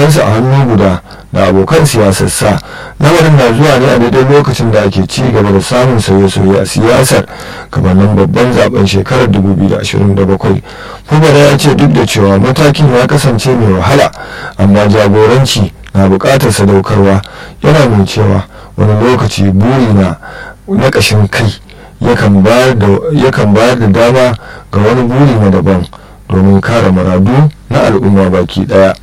abokansa a hannu guda da abokan siyasarsa lamarin na zuwa ne a daidai lokacin da ake ci gaba da samun sauye-sauye a siyasar gabanin babban zaben shekarar 2027 fubara ya ce duk da cewa matakin ya kasance mai wahala amma jagoranci na buƙatar sadaukarwa yana mai cewa wani lokaci buri na na ƙashin kai yakan bayar da dama ga wani buri na daban domin kare maradu na al'umma baki daya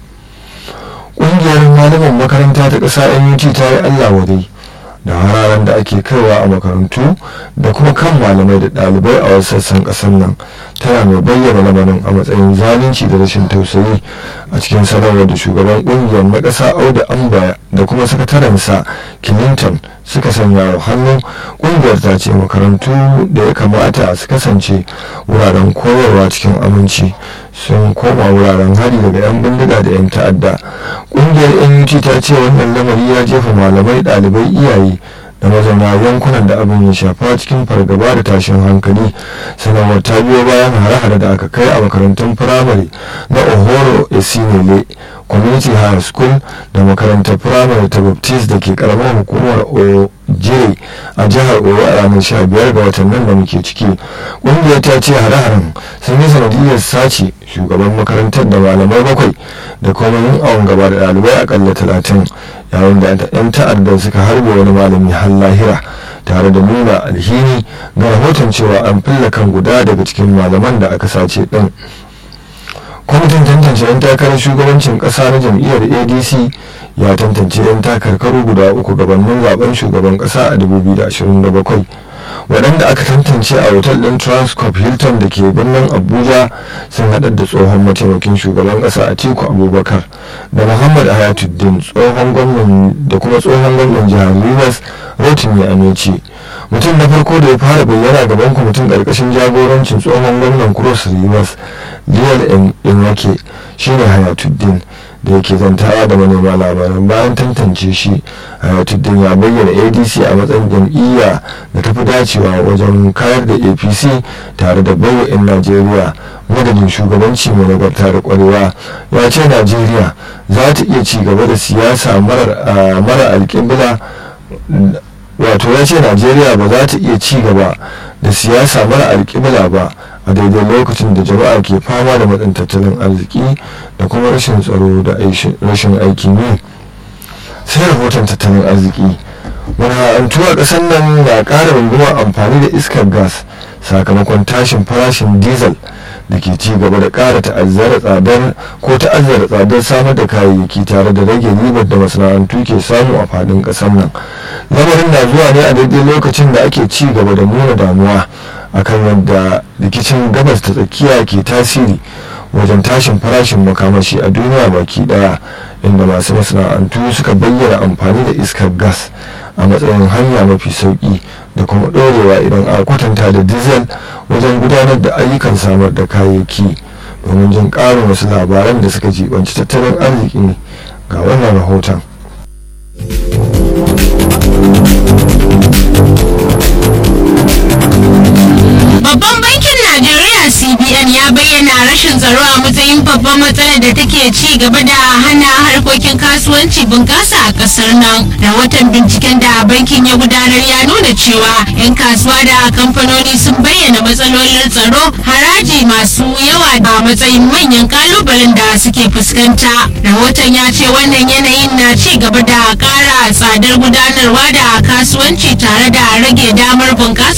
ƙungiyar malaman makaranta ta ƙasa nut ta yi allah wadai da hararen da ake kaiwa a makarantu da kuma kan malamai da ɗalibai a wasu sassan ƙasar nan tana mai bayyana lamarin a matsayin zalunci da rashin tausayi a cikin sanarwar da shugaban ƙungiyar na ƙasa auda ambaya da kuma sakatarensa clinton suka sanya wa hannu ƙungiyar ta ce makarantu da ya kamata su kasance wuraren koyarwa cikin aminci sun koma wuraren hari daga 'yan bindiga da 'yan ta'adda ƙungiyar nut ta ce wannan lamari ya jefa malamai ɗalibai iyaye da mazauna yankunan da abin ya shafa cikin fargaba da tashin hankali sanarwar ta biyo bayan hare-hare da aka kai a makarantun firamare na ohoro esinele community high school da makarantar firamare ta baptist da ke karamar hukumar oje a jihar oyo a ranar 15 ga watan nan da muke ciki ƙungiyar ta ce hare-haren sun yi sanadiyar sace shugaban makarantar da malamai bakwai da kuma yin awon gaba da ɗalibai akalla talatin yayin da 'yan ta'addar suka harbe wani malami har lahira tare da nuna alhini ga rahoton cewa an filla kan guda daga cikin malaman da aka sace ɗin kwamitin tantance 'yan takarar shugabancin ƙasa na jam'iyyar adc ya tantance 'yan takarkaru guda uku gabanin zaben shugaban ƙasa a 2027 waɗanda aka tantance a otal ɗin transcorp hilton da ke birnin abuja sun haɗar da tsohon mataimakin shugaban ƙasa a tiku abubakar da muhammad hayatuddin tsohon gwamnan da kuma tsohon gwamnan jihar rivers rotimi amici mutum na farko da ya fara bayyana gaban kwamitin ƙarƙashin jagorancin tsohon gwamnan cross rivers liyal inwake shine hayatuddin da yake zantawa da manema labaran bayan tantance shi hayatuddin ya bayyana adc a matsayin jam'iyya da tafi dacewa wajen kayar da apc tare da baiwa 'yan najeriya madadin shugabanci mai nagarta da kwarewa ya ce najeriya za ta iya ci gaba da siyasa mara alƙibla wato ya ce najeriya ba za ta iya ci gaba da siyasa mara alƙibla ba a daidai lokacin da jama'a ke fama da matsin tattalin arziki da kuma rashin tsaro da rashin aikin yi sai rahoton tattalin arziki masana'antu a ƙasar nan na ƙara rungumar amfani da iskar gas sakamakon tashin farashin diesel da ke ci gaba da ƙara ta'azzara tsadar ko ta'azzara tsadar samar da kayayyaki tare da rage ribar da masana'antu ke samu a faɗin ƙasar nan lamarin na zuwa ne a daidai lokacin da ake ci gaba da nuna damuwa akan yadda rikicin gabas ta tsakiya ke tasiri wajen tashin farashin makamashi a duniya baki daya inda masu masana'antu suka bayyana amfani da iskar gas a matsayin hanya mafi sauki da kuma ɗorewa idan a kwatanta da diesel wajen gudanar da ayyukan samar da kayayyaki domin jin ƙarin wasu labaran da suka jibanci tattalin arziki ga wannan rahoton Babban bankin Najeriya CBN ya bayyana rashin tsaro a matsayin babban matsalar da take ci gaba da hana harkokin kasuwanci bunƙasa a ƙasar nan. Rahoton binciken da bankin ya gudanar ya nuna cewa 'yan kasuwa da kamfanoni sun bayyana matsalolin tsaro haraji masu yawa a matsayin manyan kalubalen da suke fuskanta. Rahoton ya ce wannan yanayin na ci gaba da ƙara tsadar gudanarwa da kasuwanci tare da rage damar bunƙasa